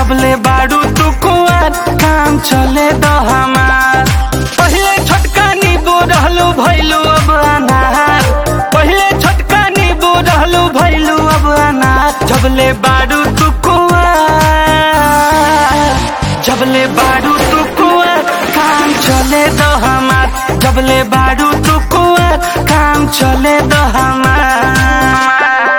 जबले बाड़ू तू कुआर काम चले दो हमार पहले छोटका नींबू रहलू भैलू अब अनार पहले छोटका नींबू रहलू भैलू अब अनार जबले बाड़ू तू कुआर जबले बाड़ू तू कुआर काम चले दो हमार जबले बाड़ू तू कुआर काम चले दो हमार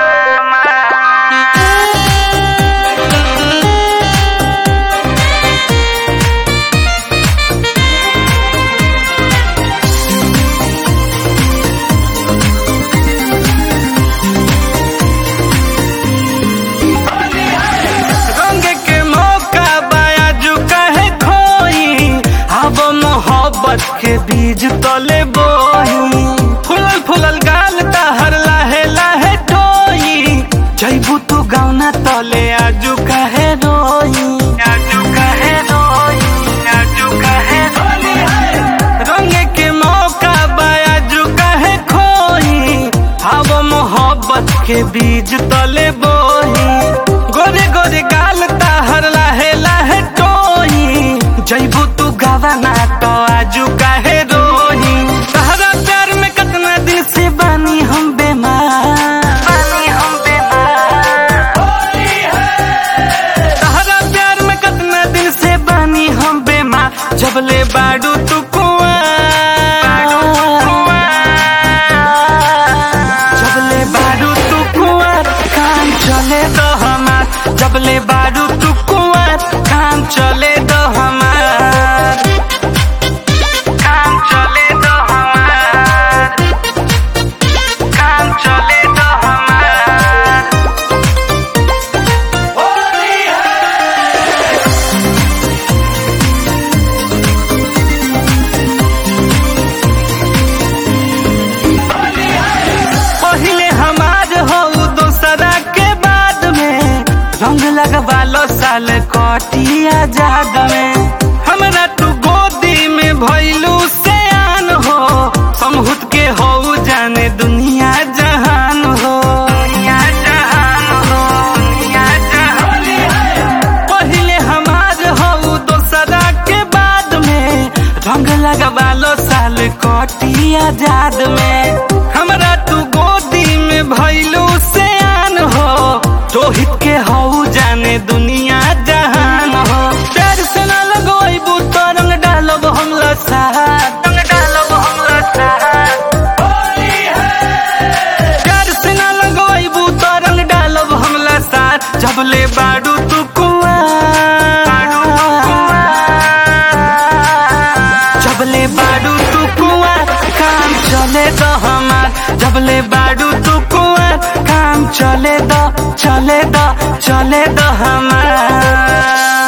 रंग के मौका बायाजू कहे खोई अब मोहब्बत के बीज तले बोही फुलल फुलल गाल तहर लाहे लाहे टोई जैबू तू गौना तले आजू कहे रोई आजू कहे रोई आजू कहे रोई रंग के मौका बायाजू कहे खोई अब मोहब्बत के बीज तले बोही गोरे गोरे गाल ताहर लाहे लाहे टोई जैबू तू गवाना तो आजू काहे रोही तहरा प्यार में कितना दिन से बानी हम बेमार बानी हम बेमार तहरा प्यार में कितना दिन से बानी हम बेमार जबले बाडू तू कुआं जबले बाडू तू कुआं काम चले दो हमार जबले बाडू तू कुआं काम चले दो हमार काम चले दो हमार काम चले दो हमार पहले हमार हो दूसरा के बाद में रंग लगवा लो साल कटी आजाद में हमरा तू गोदी में भैलू से आन हो समहुत के हो जाने दुनिया जहान हो दुनिया जहान हो दुनिया जहान पहले हमार हो दूसरा के बाद में रंग लगवा लो साल कटी आजाद में हमरा तू गोदी में भैलू से आन हो रोहित के हो जाने दुनिया जहान हो प्यार से ना लगोइबू तो रंग डालब हम लसार रंग डालब हम लसार प्यार से ना लगोइबू तो रंग डालब हम लसार जबले बाडू तू कुआं जबले बाडू तू कुआं काम चले दो हमार जबले बाडू तू कुआं काम चले दो चले दो चले दो हमार